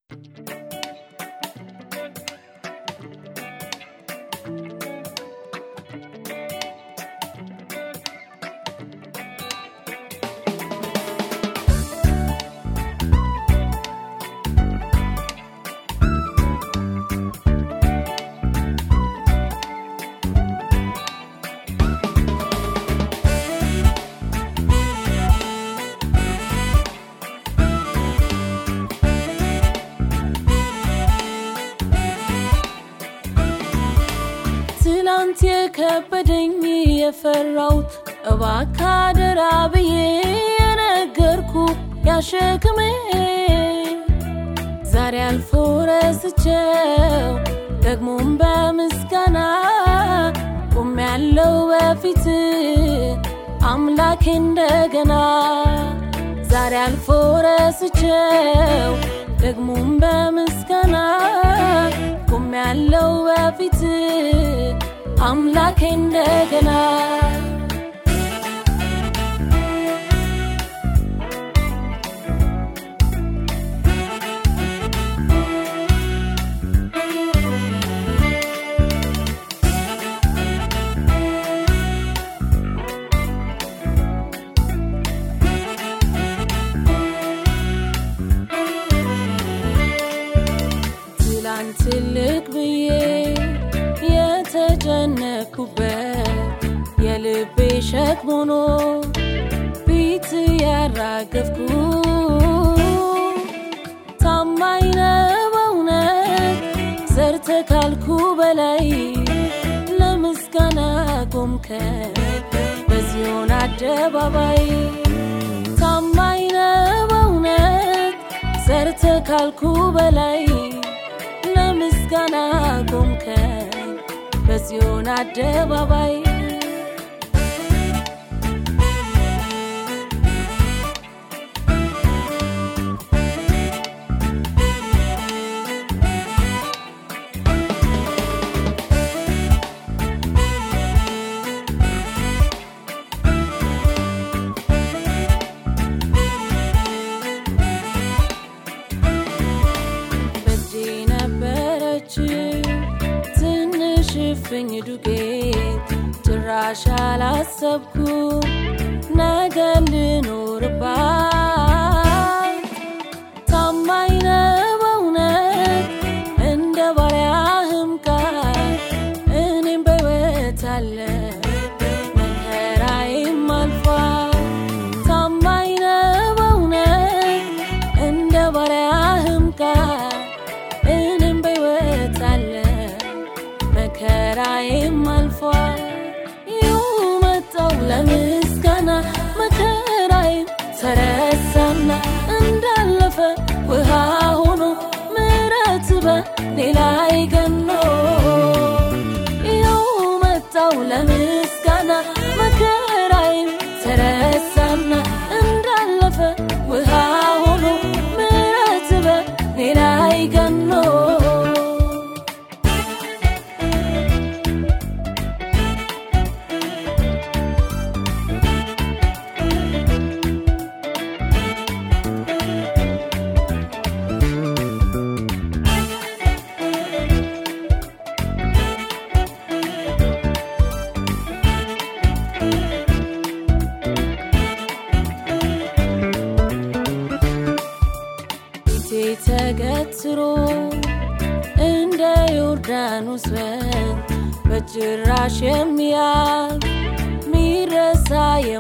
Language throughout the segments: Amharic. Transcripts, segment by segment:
ትላንት የከበደኝ የፈራሁት እባክህ አደራ ብዬ የነገርኩ ያሸክሜ ዛሬ አልፎ ረስቸው ደግሞም በምስጋና ቁም ያለው በፊት አምላኬ እንደገና ዛሬ አልፎ ረስቸው ደግሞም በምስጋና ቁም ያለው በፊት አምላኬ እንደገና ትላንት ትልቅ ብዬ የተጨነኩበት የልቤ ሸክም ሆኖ ፊት ያራገፍኩ ታማኝ ነህ በእውነት ዘርተ ካልኩ በላይ ለምስጋና ቆምከኝ በዚዮን አደባባይ ታማኝ ነህ በእውነት ዘርተ ካልኩ በላይ ለምስጋና ቆምከኝ በዚዮን አደባባይ በእጄ ነበረች ትንሽ እፍኝ ዱቄት ጭራሽ አላሰብኩ ነገ ልኖርባት ታማኝ ነህ በእውነት እንደ ባሪያህም ቃል እኔም በሕይወት አለ መከራዬም አልፏል ታማኝ ነህ በእውነት እንደ ባሪያህም ቃል እኔም በሕይወት አለ መከራዬም አልፏል ይኸው መጣው ለምስጋና መከራዬም ተረሳና እንዳለፈ ውሃ ሆኖ ምሕረት በኔ ላይ ገኖ ይኸው መጣው ለምስጋና መከራዬም ተረሳና እንዳለፈ ውሃ ሆኖ ምሕረት በኔ ላይ ገኖ ፊቴ ተገትሮ እንደ ዮርዳኖስ ወንዝ በጭራሽ የሚያልፍ ሚረሳ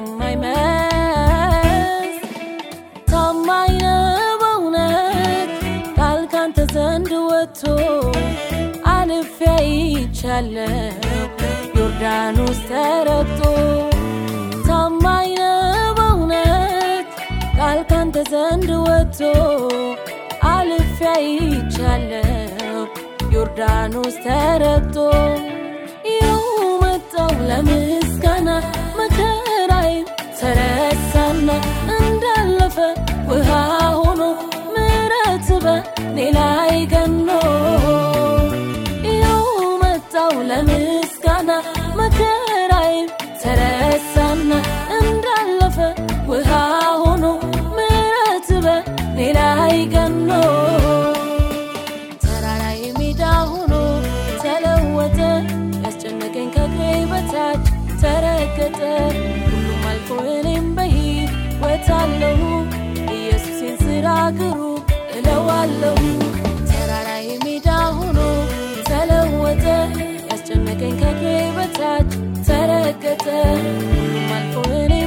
የማይመስ ታማኝ ነህ በእውነት ቃል ካንተ ዘንድ ወጥቶ አልፌ አይቻለሁ ዮርዳኖስ ተረግጦ ታማኝ ነህ በእውነት ቃል ካንተ ዘንድ ወጥቶ አልፌ አይቻለሁ ዮርዳኖስ ተረግጦ ይኸው መጣው ለምስጋና መከራዬም ተረሳና እንዳለፈ ውሃ ሆኖ ምሕረት በኔ ላይ ገኖ ይኸው መጣው ለምስጋና መከራዬም ተረሳና እንዳለፈ ውሃ ሆኖ ምሕረት በኔ ላይ ገኖ ተረገጠ ሁሉም አልፎ እኔም በሕይወት አለሁ ኢየሱሴን ስራ ግሩም እለዋለሁ ተራራዬ ሜዳ ሆኖ ተለወጠ ያስጨነቀኝ ከእግሬ በታች ተረገጠ ሁሉም አልፎ እኔ